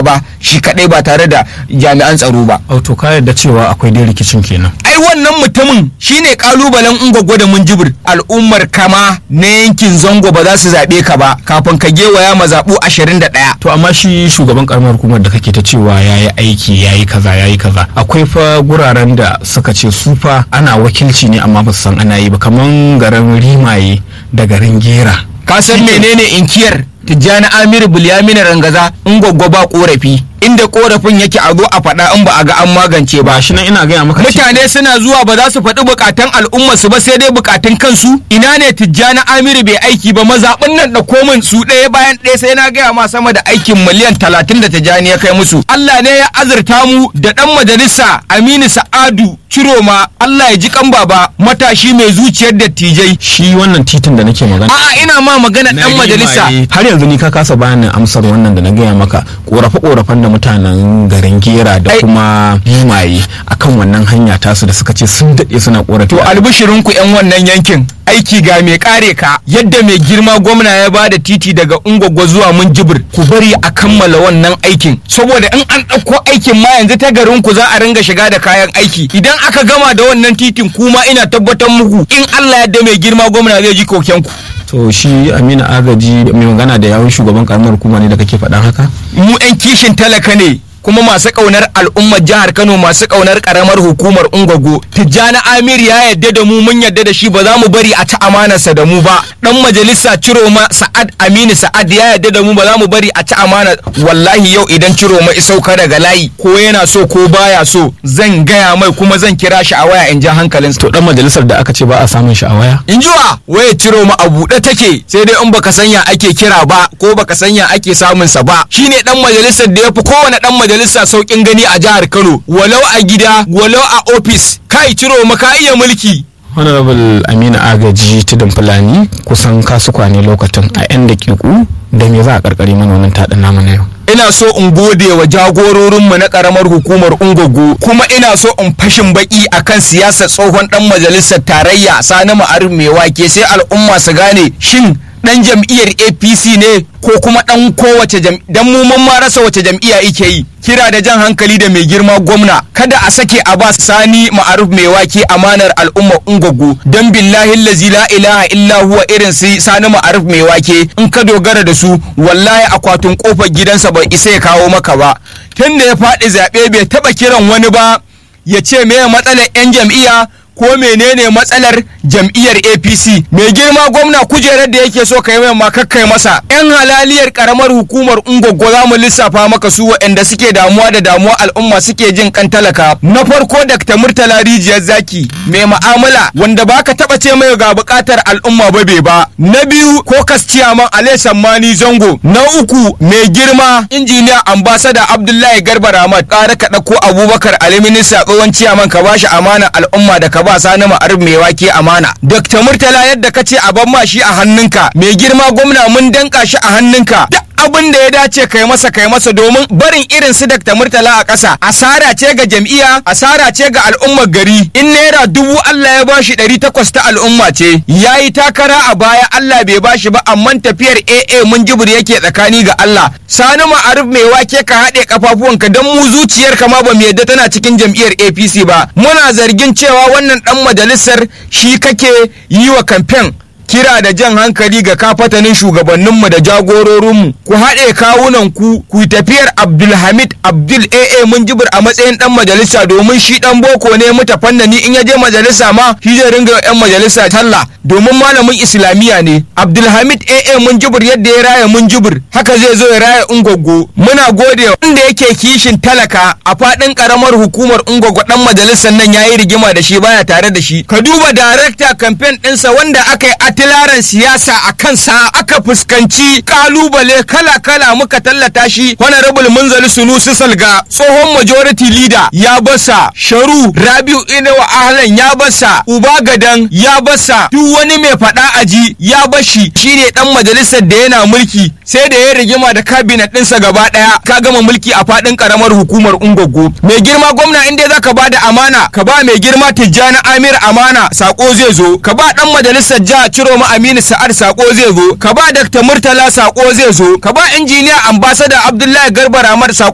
aba shi kadai ba tare da jami'an tsaro ba auto ka yarda cewa akwai dai rikicin kenan ai wannan mutumin shine kalubalen ungwaggo da munjibir al'ummar kama na yankin zango ba za su zaɓe ka ba kafin ka gewaya mazaɓu 21 to amma shi shugaban karamar hukumar da kake ta cewa ya yi aiki ya yi kaza ya yi kaza akwai fa guraren da suka ce su fa ana wakilci ne amma ba su san ana yi ba kamar garin rimaye da garin gera ka san menene inkiyar tijjani amiru bulyamina rangaza in gwaggwa ba korafi inda korafin yake a zo a faɗa in ba a ga an magance ba ba shi nan ina gaya maka mutane suna zuwa ba za su faɗi bukatan al'umma su ba sai dai bukatun kansu ina ne tijjani amiru bai aiki ba mazaɓin nan da komin su ɗaya bayan ɗaya sai na gaya ma sama da aikin miliyan talatin da tijjani ya kai musu Allah ne ya azurta mu da ɗan majalisa Aminu Sa'adu Ciroma Allah ya ji kan baba matashi mai zuciyar dattijai shi wannan titin da nake magana a'a ina ma magana na ɗan majalisa rimaye. har yanzu ni ka kasa bani amsar wannan da na gaya maka korafe korafen da mutanen garin gera da Ai- kuma rimaye akan wannan hanya tasu da suka ce sun daɗe suna korafi To albishirinku 'yan wannan yankin aiki ga mai kare ka yadda mai girma gwamna ya ba da titi daga ungwagwa zuwa munjibir ku bari a kammala wannan aikin saboda in an ɗauko aikin ma yanzu ta garin ku za a ringa shiga da kayan aiki idan aka gama da wannan titin kuma ina tabbatar muku in Allah yadda mai girma gwamna zai ji koken ku to shi amina agaji mai magana da yawun shugaban karamar hukuma ne da kake faɗan haka mu 'yan kishin talaka ne kuma masu ƙaunar al'ummar jihar Kano masu ƙaunar ƙaramar hukumar Ungwago Tijjani Amir ya yadda da mu mun yadda da shi ba za mu bari a ci amanarsa da mu ba dan majalisa Ciroma Sa'ad Aminu Sa'ad ya yadda da mu ba za mu bari a ci amana wallahi yau idan Ciroma isauka daga layi ko yana so ko baya so zan gaya mai kuma zan kira shi a waya in ja hankalinsa to dan majalisar da aka ce ba a samun shi a waya in ji wa waya ciro ma a buɗe take sai dai in baka sanya ake kira ba ko baka sanya ake samun sa ba shine dan majalisar da yafi kowane dan majalisa saukin gani a jihar Kano walau a gida walau a ofis kai ciro ma ka iya mulki honorable amina agaji tudun fulani kusan kasu kwane lokacin a yan dakiku da me za a karkare mana wannan taɗin namu na yau ina so in gode wa jagororinmu na karamar hukumar ungogo kuma ina so in fashin baki akan siyasar tsohon dan majalisar tarayya sani ma'arif mai wake sai al'umma su gane shin dan jam'iyyar apc ne ko kuma dan kowace jam'iyya dan mu mun ma rasa wace jam'iyya yake yi kira da jan hankali da mai girma gwamna kada a sake a ba sani ma'aruf mai wake amanar al'umma ungogo dan billahi lazi la ilaha illa huwa irin su sani ma'aruf mai wake in ka dogara da su wallahi akwatin kofar gidansa bai isa ya kawo maka ba tunda ya faɗi zaɓe bai taɓa kiran wani ba ya ce me matsalar 'yan jam'iyya ko menene matsalar jam'iyyar apc mai girma gwamna kujerar da yake so kai mai makakkai masa yan halaliyar karamar hukumar ungogo za mu lissafa maka su waɗanda suke damuwa da damuwa al'umma suke jin kan talaka na farko dr murtala rijiyar zaki mai ma'amala wanda baka taba ce mai ga bukatar al'umma ba bai ba na biyu ko ciyaman ale sammani zango na uku mai girma injiniya ambasada abdullahi garba rahmat ƙara ka ɗauko abubakar ali minista tsohon ciyaman ka bashi amana al'umma da ka ba sani ma'arif mai wake amana dr murtala yadda ka ce a ban ma shi a hannunka mai girma gwamna mun danka shi a hannunka duk abin da ya dace kai masa kai masa domin barin irin su Dr. Murtala a ƙasa asara ce ga jam'iyya asara ce ga al'ummar gari in naira dubu Allah ya bashi ɗari takwas ta al'umma ce yayi takara a baya Allah bai bashi ba amma tafiyar AA mun jibir yake tsakani ga Allah sani ma'arif mai wake ka haɗe kafafuwanka don mu zuciyar ma ba mu yadda tana cikin jam'iyyar APC ba muna zargin cewa wannan ɗan majalisar shi kake yi wa kamfen kira da jan hankali ga kafatanin shugabanninmu da jagororinmu ku haɗe kawunan ku ku tafiyar abdulhamid abdul aa mun jibir a matsayin dan majalisa domin shi dan boko ne muta fannani in ya je majalisa ma shi zai ringa yan majalisa talla domin malamin islamiyya ne abdulhamid aa mun jibir yadda ya raya mun jibir haka zai zo ya raya ungwaggo muna gode wanda yake kishin talaka a faɗin karamar hukumar ungwaggo dan majalisar nan yayi rigima da shi baya tare da shi ka duba darakta kamfen ɗinsa wanda aka yi atilaran siyasa a kansa aka fuskanci kalubale kala-kala muka tallata shi honorable munzali sunusi salga tsohon majority leader ya basa sharu rabiu inuwa ahlan ya basa uba gadan ya basa duk wani mai faɗa aji ya bashi shine dan majalisar da yana mulki sai da ya rigima da kabinet ɗinsa gaba ɗaya ka gama mulki a faɗin karamar hukumar ungogo mai girma gwamna in dai zaka bada amana ka ba mai girma tijjani amir amana sako zai zo ka ba dan majalisar jiha ciro ma aminu sa'ad sako zai zo ka ba dr murtala sako zai zo ka ba injiniya ambasada abdullahi garba ramar sako